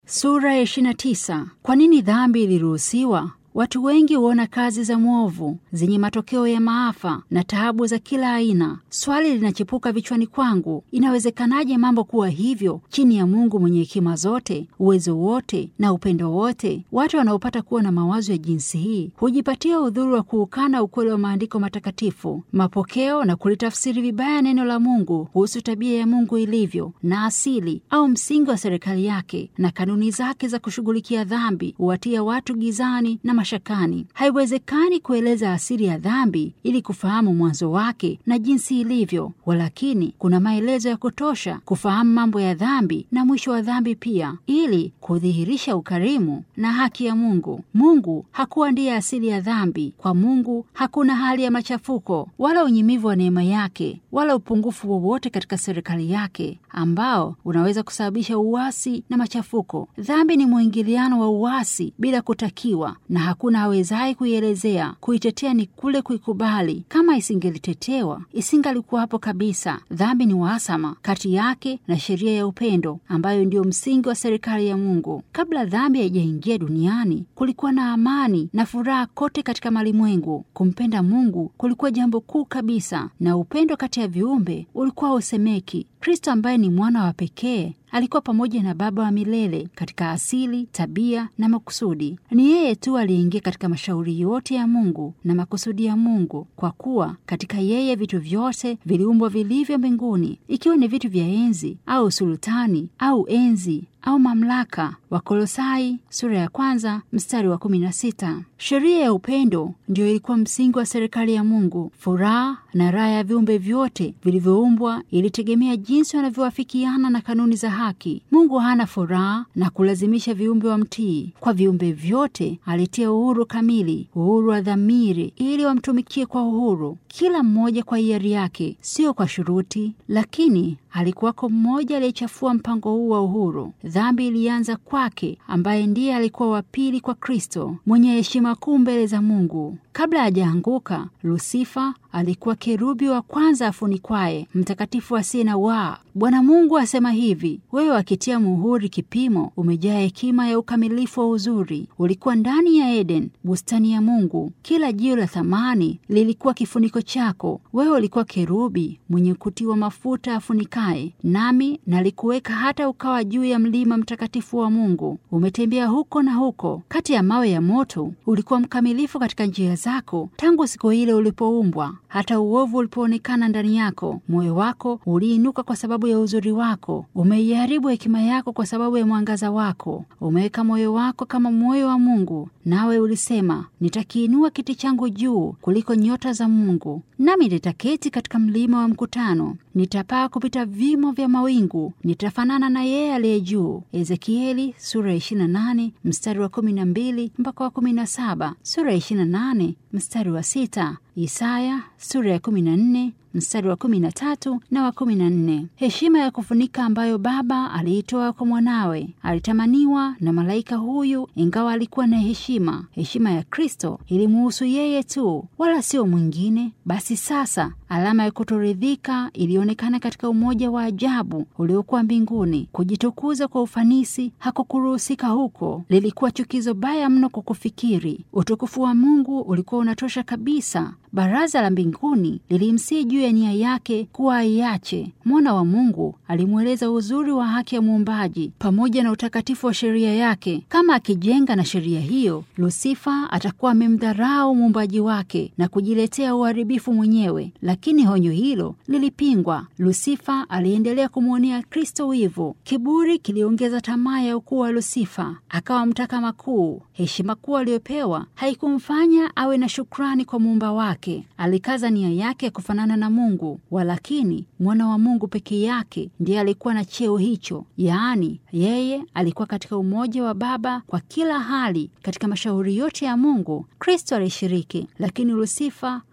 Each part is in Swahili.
Sura ya 29. Kwa nini dhambi iliruhusiwa? Watu wengi huona kazi za mwovu zenye matokeo ya maafa na taabu za kila aina. Swali linachipuka vichwani kwangu, inawezekanaje mambo kuwa hivyo chini ya Mungu mwenye hekima zote, uwezo wote na upendo wote? Watu wanaopata kuwa na mawazo ya jinsi hii hujipatia udhuru wa kuukana ukweli wa maandiko matakatifu, mapokeo na kulitafsiri vibaya neno la Mungu kuhusu tabia ya Mungu ilivyo na asili au msingi wa serikali yake na kanuni zake za kushughulikia dhambi, huwatia watu gizani na mashakani. Haiwezekani kueleza asili ya dhambi ili kufahamu mwanzo wake na jinsi ilivyo, walakini kuna maelezo ya kutosha kufahamu mambo ya dhambi na mwisho wa dhambi pia, ili kudhihirisha ukarimu na haki ya Mungu. Mungu hakuwa ndiye asili ya dhambi. Kwa Mungu hakuna hali ya machafuko wala unyimivu wa neema yake wala upungufu wowote katika serikali yake ambao unaweza kusababisha uasi na machafuko. Dhambi ni mwingiliano wa uasi bila kutakiwa na hakuna awezaye kuielezea. Kuitetea ni kule kuikubali. Kama isingelitetewa isingalikuwapo kabisa. Dhambi ni uhasama kati yake na sheria ya upendo ambayo ndiyo msingi wa serikali ya Mungu. Kabla dhambi haijaingia duniani, kulikuwa na amani na furaha kote katika malimwengu. Kumpenda Mungu kulikuwa jambo kuu kabisa, na upendo kati ya viumbe ulikuwa usemeki. Kristo ambaye ni mwana wa pekee alikuwa pamoja na Baba wa milele katika asili, tabia na makusudi. Ni yeye tu aliyeingia katika mashauri yote ya Mungu na makusudi ya Mungu, kwa kuwa katika yeye vitu vyote viliumbwa vilivyo mbinguni, ikiwa ni vitu vya enzi au sultani au enzi au mamlaka. Wakolosai sura ya kwanza mstari wa kumi na sita. Sheria ya upendo ndiyo ilikuwa msingi wa serikali ya Mungu. Furaha na raha ya viumbe vyote vilivyoumbwa ilitegemea jinsi wanavyowafikiana na kanuni za haki. Mungu hana furaha na kulazimisha viumbe wa mtii. Kwa viumbe vyote alitia uhuru kamili, uhuru wa dhamiri, ili wamtumikie kwa uhuru, kila mmoja kwa hiari yake, sio kwa shuruti. Lakini alikuwako mmoja aliyechafua mpango huu wa uhuru. Dhambi ilianza kwake, ambaye ndiye alikuwa wa pili kwa Kristo, mwenye heshima kuu mbele za Mungu. Kabla hajaanguka, Lusifa alikuwa kerubi wa kwanza afunikwaye, mtakatifu asiye na waa. Bwana Mungu asema hivi: wewe wakitia muhuri kipimo, umejaa hekima ya ukamilifu wa uzuri. Ulikuwa ndani ya Eden, bustani ya Mungu. Kila jiwe la thamani lilikuwa kifuniko chako. Wewe ulikuwa kerubi mwenye kutiwa mafuta afunikaye, nami nalikuweka hata ukawa juu ya mlima mtakatifu wa Mungu. Umetembea huko na huko kati ya mawe ya moto. Ulikuwa mkamilifu katika njia zako tangu siku ile ulipoumbwa hata uovu ulipoonekana ndani yako. Moyo wako uliinuka kwa sababu ya uzuri wako, umeiharibu hekima yako kwa sababu ya mwangaza wako. Umeweka moyo wako kama moyo wa Mungu, nawe ulisema, nitakiinua kiti changu juu kuliko nyota za Mungu, nami nitaketi katika mlima wa mkutano. Nitapaa kupita vimo vya mawingu, nitafanana na yeye aliye juu. Ezekieli sura ya 28 mstari wa 12 mpaka wa 17, sura ya 28 mstari wa 6, Isaya sura ya 14 mstari wa kumi na tatu na wa kumi na nne. Heshima ya kufunika ambayo Baba aliitoa kwa mwanawe alitamaniwa na malaika huyu, ingawa alikuwa na heshima. Heshima ya Kristo ilimuhusu yeye tu, wala sio mwingine. Basi sasa alama ya kutoridhika ilionekana katika umoja wa ajabu uliokuwa mbinguni. Kujitukuza kwa ufanisi hakukuruhusika huko, lilikuwa chukizo baya mno kwa kufikiri. Utukufu wa Mungu ulikuwa unatosha kabisa. Baraza la mbinguni lilimsii juu ya nia yake kuwa aiache. Mwana wa Mungu alimweleza uzuri wa haki ya Muumbaji pamoja na utakatifu wa sheria yake. Kama akijenga na sheria hiyo, Lusifa atakuwa amemdharau muumbaji wake na kujiletea uharibifu mwenyewe. Lakini honyo hilo lilipingwa. Lusifa aliendelea kumwonea Kristo wivu. Kiburi kiliongeza tamaa ya ukuu wa Lusifa, akawa mtaka makuu. Heshima kuu aliyopewa haikumfanya awe na shukrani kwa muumba wake. Alikaza nia yake ya kufanana na Mungu, walakini mwana wa Mungu peke yake ndiye alikuwa na cheo hicho, yaani yeye alikuwa katika umoja wa Baba kwa kila hali. Katika mashauri yote ya Mungu Kristo alishiriki, lakini Lusifa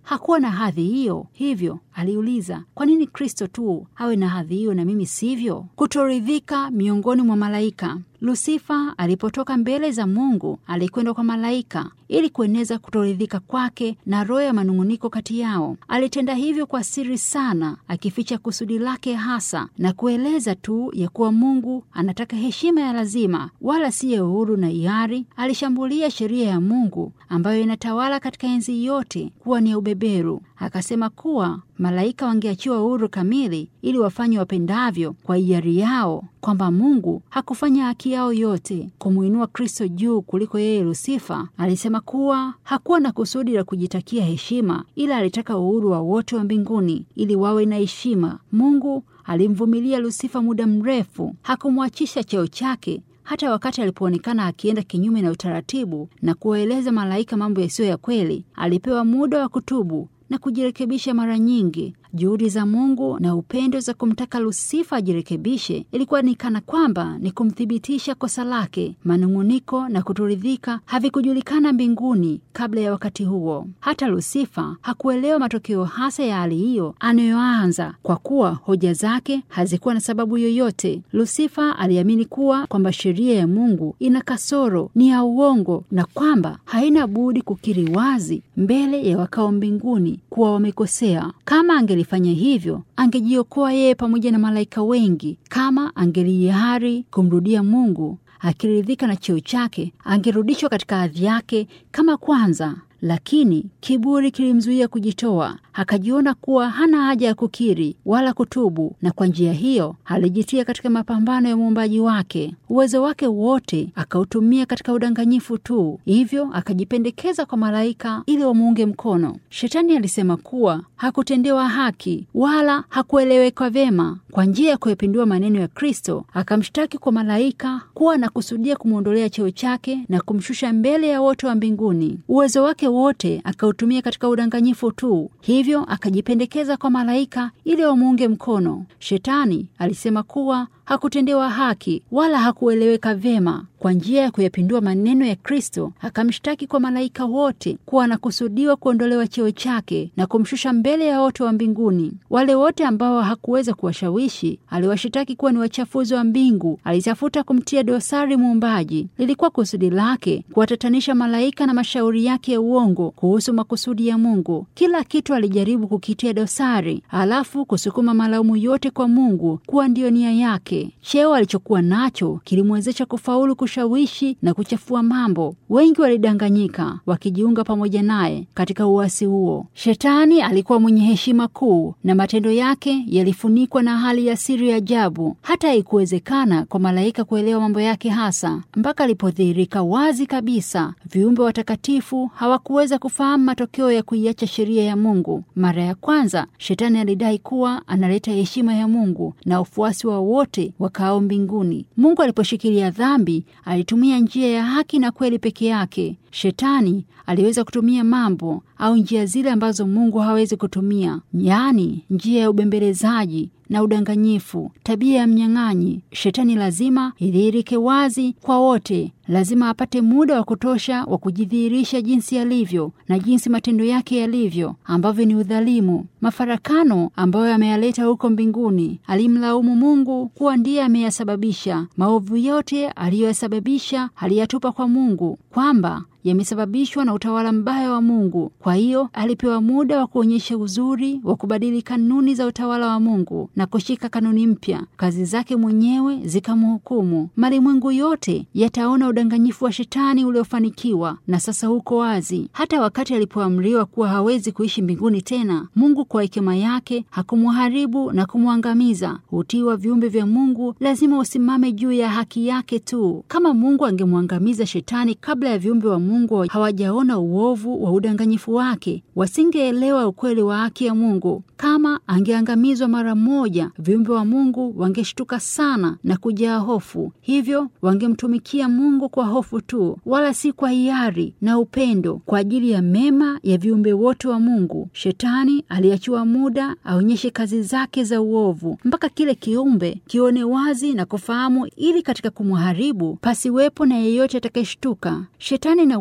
hakuwa na hadhi hiyo. Hivyo aliuliza, kwa nini Kristo tu awe na hadhi hiyo na mimi sivyo? Kutoridhika miongoni mwa malaika. Lusifa alipotoka mbele za Mungu alikwenda kwa malaika ili kueneza kutoridhika kwake na roho ya manung'uniko kati yao. Alitenda hivyo kwa siri sana, akificha kusudi lake hasa na kueleza tu ya kuwa Mungu anataka heshima ya lazima, wala si ya uhuru na hiari. Alishambulia sheria ya Mungu ambayo inatawala katika enzi yote kuwa ni ya ubeberu. Akasema kuwa malaika wangeachiwa uhuru kamili ili wafanye wapendavyo kwa hiari yao, kwamba Mungu hakufanya haki yao yote kumwinua Kristo juu kuliko yeye Lusifa. Alisema kuwa hakuwa na kusudi la kujitakia heshima, ila alitaka uhuru wa wote wa mbinguni ili wawe na heshima. Mungu alimvumilia Lusifa muda mrefu, hakumwachisha cheo chake hata wakati alipoonekana akienda kinyume na utaratibu na kuwaeleza malaika mambo yasiyo ya kweli. Alipewa muda wa kutubu na kujirekebisha mara nyingi. Juhudi za Mungu na upendo za kumtaka Lusifa ajirekebishe ilikuwa ni kana kwamba ni kumthibitisha kosa lake. Manung'uniko na kutoridhika havikujulikana mbinguni kabla ya wakati huo. Hata Lusifa hakuelewa matokeo hasa ya hali hiyo anayoanza, kwa kuwa hoja zake hazikuwa na sababu yoyote. Lusifa aliamini kuwa kwamba sheria ya Mungu ina kasoro, ni ya uongo, na kwamba haina budi kukiri wazi mbele ya wakao mbinguni kuwa wamekosea. Kama angelifanya hivyo, angejiokoa yeye pamoja na malaika wengi. Kama angelihiari kumrudia Mungu akiridhika na cheo chake, angerudishwa katika hadhi yake kama kwanza. Lakini kiburi kilimzuia kujitoa. Akajiona kuwa hana haja ya kukiri wala kutubu, na kwa njia hiyo alijitia katika mapambano ya muumbaji wake. Uwezo wake wote akautumia katika udanganyifu tu, hivyo akajipendekeza kwa malaika ili wamuunge mkono. Shetani alisema kuwa hakutendewa haki wala hakueleweka vyema. Kwa njia ya kuyapindua maneno ya Kristo, akamshtaki kwa malaika kuwa anakusudia kumwondolea cheo chake na kumshusha mbele ya wote wa mbinguni. Uwezo wake wote akautumia katika udanganyifu tu, hivyo akajipendekeza kwa malaika ili wamuunge mkono. Shetani alisema kuwa hakutendewa haki wala hakueleweka vyema. Kwa njia ya kuyapindua maneno ya Kristo, akamshtaki kwa malaika wote kuwa anakusudiwa kuondolewa cheo chake na kumshusha mbele ya wote wa mbinguni. Wale wote ambao hakuweza kuwashawishi, aliwashitaki kuwa ni wachafuzi wa mbingu. Alitafuta kumtia dosari muumbaji. Lilikuwa kusudi lake kuwatatanisha malaika na mashauri yake ya uongo kuhusu makusudi ya Mungu. Kila kitu alijaribu kukitia dosari, alafu kusukuma malaumu yote kwa Mungu kuwa ndiyo nia yake. Cheo alichokuwa nacho kilimwezesha kufaulu kushawishi na kuchafua mambo. Wengi walidanganyika wakijiunga pamoja naye katika uasi huo. Shetani alikuwa mwenye heshima kuu na matendo yake yalifunikwa na hali ya siri ya ajabu. Hata haikuwezekana kwa malaika kuelewa mambo yake hasa mpaka alipodhihirika wazi kabisa. Viumbe watakatifu hawakuweza kufahamu matokeo ya kuiacha sheria ya Mungu. Mara ya kwanza, shetani alidai kuwa analeta heshima ya Mungu na ufuasi wa wote wakaao mbinguni. Mungu aliposhikilia dhambi alitumia njia ya haki na kweli peke yake. Shetani aliweza kutumia mambo au njia zile ambazo Mungu hawezi kutumia, yaani njia ya ubembelezaji na udanganyifu, tabia ya mnyang'anyi. Shetani lazima idhihirike wazi kwa wote, lazima apate muda wa kutosha wa kujidhihirisha jinsi alivyo na jinsi matendo yake yalivyo, ambavyo ni udhalimu, mafarakano ambayo ameyaleta huko mbinguni. Alimlaumu Mungu kuwa ndiye ameyasababisha maovu yote aliyoyasababisha, aliyatupa kwa Mungu kwamba yamesababishwa na utawala mbaya wa Mungu. Kwa hiyo alipewa muda wa kuonyesha uzuri wa kubadili kanuni za utawala wa Mungu na kushika kanuni mpya. Kazi zake mwenyewe zikamhukumu. Malimwengu yote yataona udanganyifu wa shetani uliofanikiwa na sasa huko wazi. Hata wakati alipoamriwa kuwa hawezi kuishi mbinguni tena, Mungu kwa hekima yake hakumharibu na kumwangamiza. Utii wa viumbe vya Mungu lazima usimame juu ya haki yake tu. Kama Mungu angemwangamiza shetani kabla ya viumbe wa Mungu hawajaona uovu wa udanganyifu wake, wasingeelewa ukweli wa haki ya Mungu. Kama angeangamizwa mara moja, viumbe wa Mungu wangeshtuka sana na kujaa hofu, hivyo wangemtumikia Mungu kwa hofu tu, wala si kwa hiari na upendo kwa ajili ya mema ya viumbe wote wa Mungu. Shetani aliachiwa muda aonyeshe kazi zake za uovu mpaka kile kiumbe kione wazi na kufahamu, ili katika kumharibu pasiwepo na yeyote atakayeshtuka. Shetani na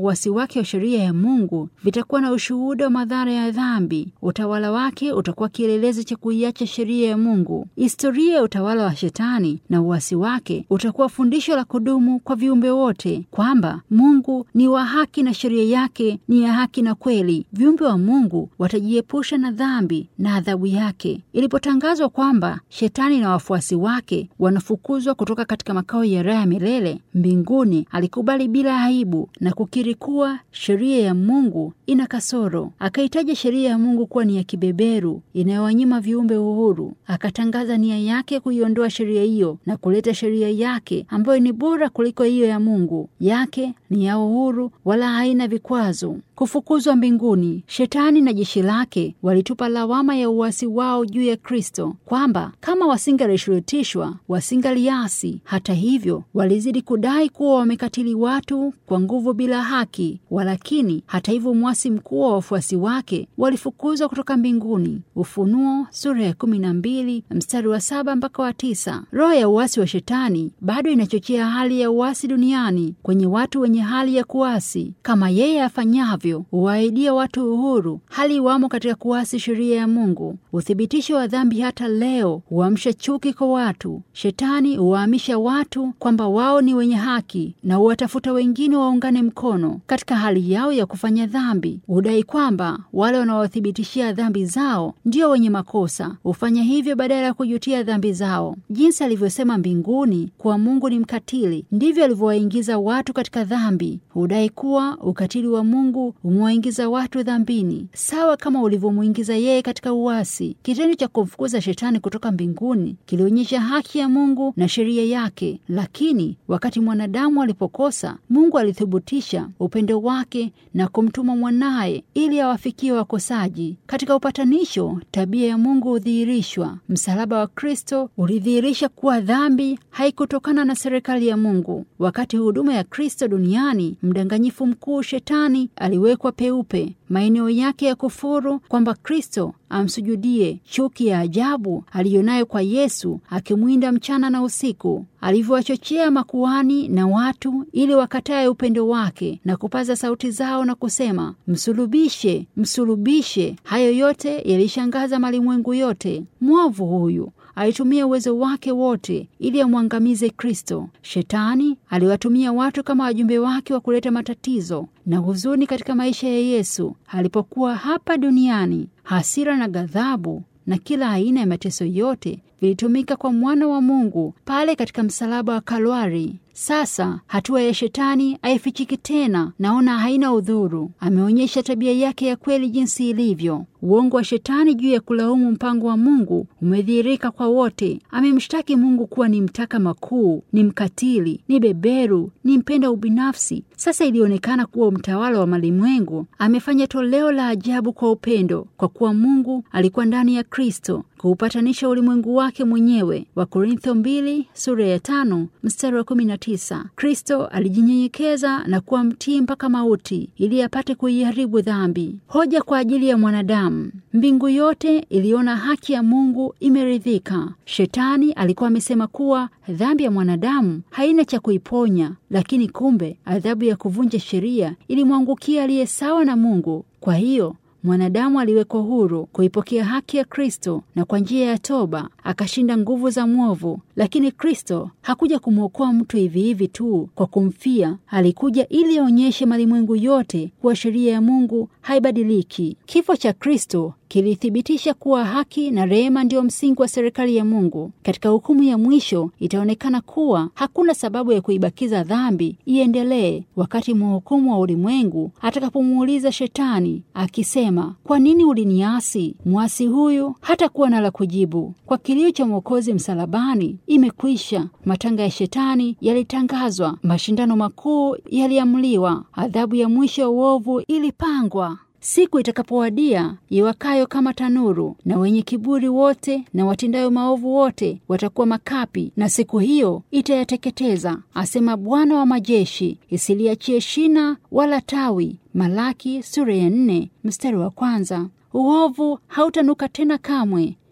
uasi wake wa sheria ya Mungu vitakuwa na ushuhuda wa madhara ya dhambi. Utawala wake utakuwa kielelezo cha kuiacha sheria ya Mungu. Historia ya utawala wa Shetani na uasi wake utakuwa fundisho la kudumu kwa viumbe wote, kwamba Mungu ni wa haki na sheria yake ni ya haki na kweli. Viumbe wa Mungu watajiepusha na dhambi na adhabu yake. Ilipotangazwa kwamba Shetani na wafuasi wake wanafukuzwa kutoka katika makao ya raha milele mbinguni, alikubali bila aibu na kukiri kuwa sheria ya Mungu ina kasoro. Akaitaja sheria ya Mungu kuwa ni ya kibeberu inayowanyima viumbe uhuru. Akatangaza nia yake kuiondoa sheria hiyo na kuleta sheria yake ambayo ni bora kuliko hiyo ya Mungu. Yake ni ya uhuru, wala haina vikwazo. Kufukuzwa mbinguni, Shetani na jeshi lake walitupa lawama ya uasi wao juu ya Kristo, kwamba kama wasingalishurutishwa wasingaliasi. Hata hivyo, walizidi kudai kuwa wamekatili watu kwa nguvu bila haki. Walakini hata hivyo, mwasi mkuu wa wafuasi wake walifukuzwa kutoka mbinguni. Ufunuo sura ya kumi na mbili mstari wa saba mpaka wa tisa. Roho ya uasi wa Shetani bado inachochea hali ya uasi duniani kwenye watu wenye hali ya kuasi, kama yeye afanyavyo huwaidia watu uhuru, hali wamo katika kuasi sheria ya Mungu. Uthibitisho wa dhambi hata leo huamsha chuki kwa watu. Shetani huwaamisha watu kwamba wao ni wenye haki na huwatafuta wengine waungane mkono katika hali yao ya kufanya dhambi. Hudai kwamba wale wanaowathibitishia dhambi zao ndio wenye makosa, hufanya hivyo badala ya kujutia dhambi zao. Jinsi alivyosema mbinguni kuwa Mungu ni mkatili, ndivyo alivyowaingiza watu katika dhambi. Hudai kuwa ukatili wa Mungu umewaingiza watu dhambini, sawa kama ulivyomwingiza yeye katika uasi. Kitendo cha kumfukuza Shetani kutoka mbinguni kilionyesha haki ya Mungu na sheria yake, lakini wakati mwanadamu alipokosa, Mungu alithibitisha upendo wake na kumtuma mwanaye ili awafikie wakosaji. Katika upatanisho, tabia ya Mungu hudhihirishwa. Msalaba wa Kristo ulidhihirisha kuwa dhambi haikutokana na serikali ya Mungu. Wakati huduma ya Kristo duniani, mdanganyifu mkuu Shetani aliwekwa peupe maeneo yake ya kufuru, kwamba Kristo amsujudie. Chuki ya ajabu aliyonayo kwa Yesu, akimwinda mchana na usiku, alivyowachochea makuhani na watu ili wakatae upendo wake na kupaza sauti zao na kusema, msulubishe, msulubishe. Hayo yote yalishangaza malimwengu yote. Mwovu huyu alitumia uwezo wake wote ili amwangamize Kristo. Shetani aliwatumia watu kama wajumbe wake wa kuleta matatizo na huzuni katika maisha ya Yesu alipokuwa hapa duniani. Hasira na ghadhabu na kila aina ya mateso yote vilitumika kwa mwana wa Mungu pale katika msalaba wa Kalwari. Sasa hatua ya Shetani haifichiki tena, naona haina udhuru. Ameonyesha tabia yake ya kweli jinsi ilivyo. Uongo wa Shetani juu ya kulaumu mpango wa Mungu umedhihirika kwa wote. Amemshtaki Mungu kuwa ni mtaka makuu, ni mkatili, ni beberu, ni mpenda ubinafsi. Sasa ilionekana kuwa mtawala wa malimwengu amefanya toleo la ajabu kwa upendo, kwa kuwa Mungu alikuwa ndani ya Kristo kuupatanisha ulimwengu wake mwenyewe. Wakorintho mbili sura ya tano mstari wa kumi na tisa. Kristo alijinyenyekeza na kuwa mtii mpaka mauti ili apate kuiharibu dhambi. Hoja kwa ajili ya mwanadamu. Mbingu yote iliona haki ya Mungu imeridhika. Shetani alikuwa amesema kuwa dhambi ya mwanadamu haina cha kuiponya, lakini kumbe adhabu ya kuvunja sheria ilimwangukia aliye sawa na Mungu. Kwa hiyo mwanadamu aliwekwa huru kuipokea haki ya Kristo na kwa njia ya toba akashinda nguvu za mwovu. Lakini Kristo hakuja kumwokoa mtu hivi hivi tu kwa kumfia. Alikuja ili aonyeshe malimwengu yote kuwa sheria ya Mungu haibadiliki. Kifo cha Kristo kilithibitisha kuwa haki na rehema ndiyo msingi wa serikali ya Mungu. Katika hukumu ya mwisho itaonekana kuwa hakuna sababu ya kuibakiza dhambi iendelee, wakati mhukumu wa ulimwengu atakapomuuliza Shetani akisema, kwa nini uliniasi? Mwasi huyu hatakuwa na la kujibu. Kwa kilio cha Mwokozi msalabani, imekwisha. Matanga ya Shetani yalitangazwa, mashindano makuu yaliamliwa, adhabu ya mwisho wa uovu ilipangwa. Siku itakapowadia iwakayo kama tanuru, na wenye kiburi wote na watendayo maovu wote watakuwa makapi, na siku hiyo itayateketeza, asema Bwana wa majeshi, isiliachie shina wala tawi. Malaki sura ya nne mstari wa kwanza. Uovu hautanuka tena kamwe.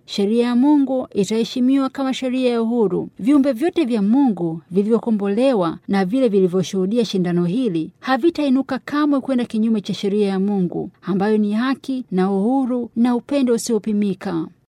sheria ya Mungu itaheshimiwa kama sheria ya uhuru. Viumbe vyote vya Mungu vilivyokombolewa na vile vilivyoshuhudia shindano hili havitainuka kamwe kwenda kinyume cha sheria ya Mungu ambayo ni haki na uhuru na upendo usiopimika.